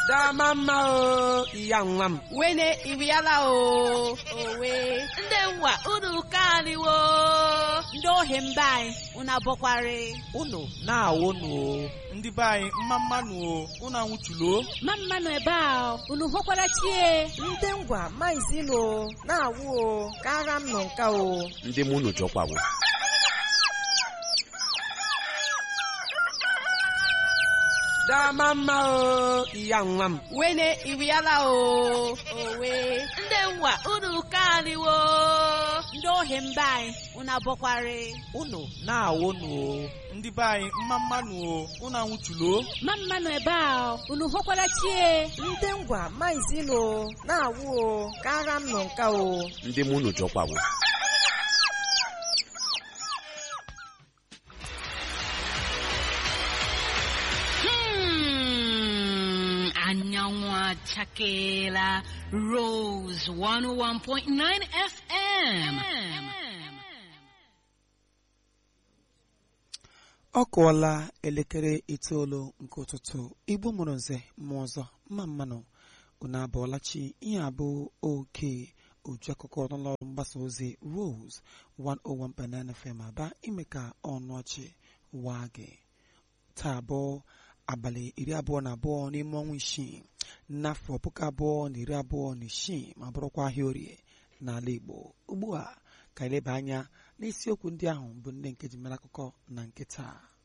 dama mma o iya nwa m wene iriala o owe ndị nwa unu kaniwo ndị ohi mba anyị unu abọkwari unu na-awụnụ o ndị be anyị mma mmanụ o unu anwụchulo ma mmanụ ebe a unu hụkwara chie ndị ngwa maizilo na-awụ o ka agha m nọ nka o ndị mụ unu jọkwawo dama mma o iya nwa m wene iriala o owe ndị nwa unu kaniwo ndị ohi mba anyị unu abọkwari unu na-awụnụ o ndị be anyị mma mmanụ o unu anwụchulo ma mmanụ ebe a unu hụkwara chie ndị ngwa maizilo na-awụ o ka agha m nọ nka o ndị mụ unu jọkwawo Hmm, anyanwụ achakela Rose 101.9 FM. ọ kụọla elekere itoolu nke ụtụtụ igbo mụrụ nze mmụọ ọzọ mma mmanụ unu abụọlachi ihe abụ oke uju akụkọ n'ụlọọrụ mgbasa ozi Rose 101.9 FM aba ime ka ọnụ ọchị waa gị taa abụọ abalị iri abụọ na abụọ n'ime ọnwa isii n'afọ puku abụọ na iri abụọ na isii ma bụrụkwa ahịa orie n'ala Igbo ugbu a ka eleba anya n'isiokwu ndị ahụ bụ ndị nke ji mere akụkọ na nke taa